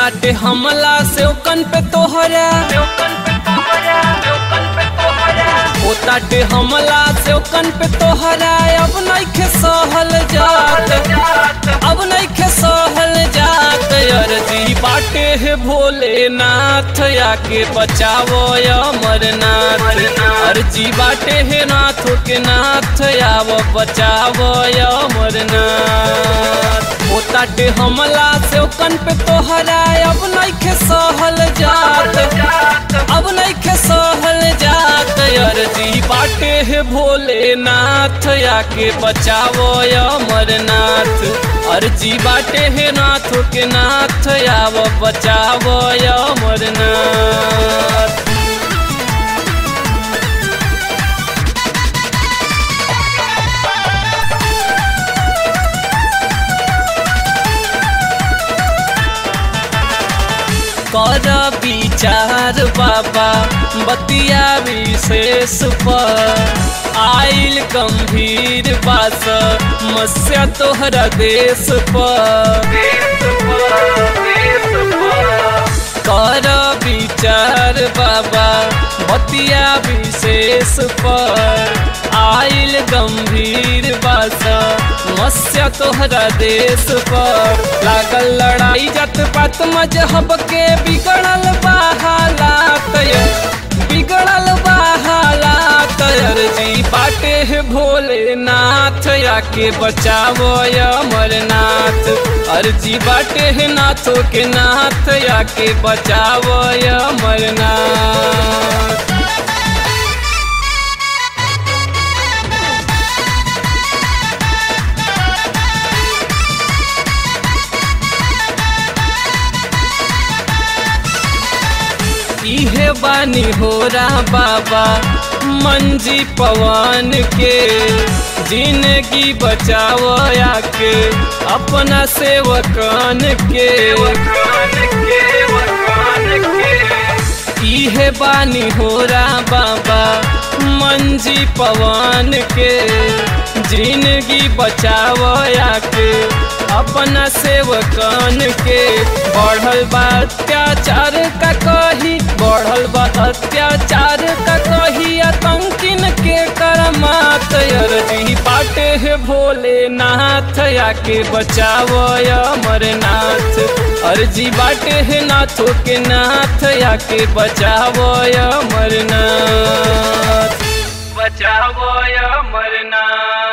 होताटे हमला से ओकन पे तोहरा होताटे हमला से ओकन पे तोहरा अब नइखे सहल जात अब नइखे सहल जात अर्जी बाटे हे भोलेनाथ आके बचावो अमरनाथ अर्जी बाटे हे नाथ के नाथ आव बचावो अमरनाथ होताटे हमला से ओकन पे तोहरा अब नइखे सहल जात अब नइखे सहल जात अर्जी बाटे हे भोलेनाथ आके बचावो अमरनाथ अर्जी बाटे हे नाथ के नाथ आव बचावो अमरनाथ कर विचार बाबा बतिया विशेष पर आइल गंभीर बास मस्या तोहरा देश पर कर विचार बाबा बतिया विशेष पर आइल गंभीर बास मस्या तोहरा देश पर लागल लड़ाई जत पात मजहब के बिगड़ल बहालात बिगड़ल बहालात अर्जी बाटे है भोलेनाथ आके बचावो अमरनाथ अर्जी बाटे है नाथो के नाथ आके बचावो अमरनाथ इहे बानी हो रहा बाबा मंजी पवन के जिंदगी बचाओ आके अपना सेवकन के इहे बानी हो रहा बाबा मंजी पवन के जिंदगी बचाओ आके अपना सेवकन के बढ़ल बा अत्याचार का कही बढ़ल बा अत्याचार का कही आतंकिन के करमात अर्जी बाटे है भोलेनाथ आके बचावो अमरनाथ अर्जी बाटे है नाथो के नाथ आके बचावो अमरनाथ बचावो अमरनाथ